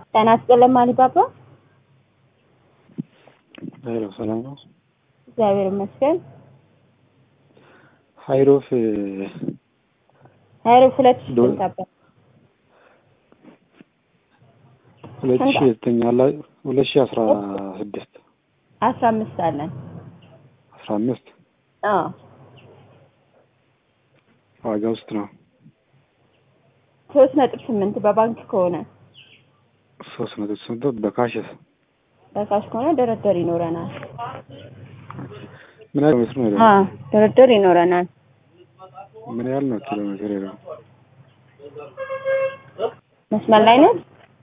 ጤና ይስጥልኝ አሊባባ። ሄሎ ሰላም ነው? እግዚአብሔር ይመስገን። ሀይሮፍ ሀይሮፍ ሁለት ሺህ ዶ- ስንት ነበር? ሁለት ሺ ዘጠኝ አላ ሁለት ሺ አስራ ስድስት አስራ አምስት አለን። አስራ አምስት አዎ ዋጋ ውስጥ ነው ሶስት ነጥብ ስምንት በባንክ ከሆነ ሶስት ነጥብ ስምንት በካሽስ በካሽ ከሆነ ድርድር ይኖረናል። ምን ያህል ሜትር ነው ሄደው? አዎ ድርድር ይኖረናል። ምን ያህል ነው ኪሎ ሜትር ሄደው? መስመር ላይ ነው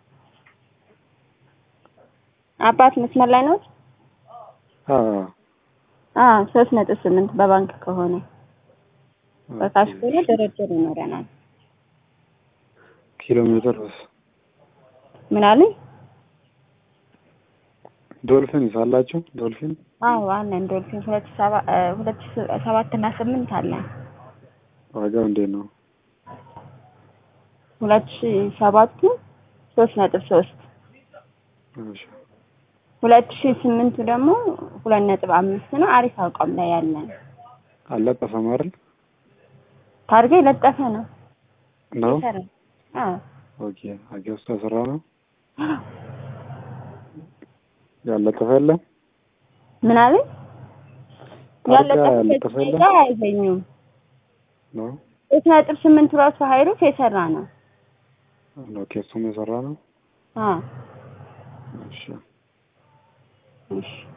አባት መስመር ላይ ነው። አዎ አዎ ሶስት ነጥብ ስምንት በባንክ ከሆነ በካሽ ከሆነ ድርድር ይኖረናል። ኪሎ ሜትር ምን አሉኝ? ዶልፊን ሳላችሁ ዶልፊን አዎ አለን ዶልፊን ሁለት ሺህ ሰባ እ ሁለት ሺህ ሰባት እና ስምንት አለን። ዋጋው እንዴት ነው? ሁለት ሺህ ሰባቱ ሶስት ነጥብ ሶስት እሺ ሁለት ሺህ ስምንቱ ደግሞ ሁለት ነጥብ አምስት ነው። አሪፍ አቋም ላይ ያለን አልለጠፈም አይደል? ታርጋ የለጠፈ ነው። ነው ይሰራል። አዎ ኦኬ። አገ ውስጥ ተሰራ ነው ያለጠፈ የለም ምን አለኝ? ታርጋ ያለጠፈ ያለጠፈ የለም ጋር አይገኙም። ነው ሶስት ነጥብ ስምንቱ ራሱ ሀይሩፍ የሰራ ነው። ኦኬ። እሱም የሰራ ነው አዎ እሺ እሺ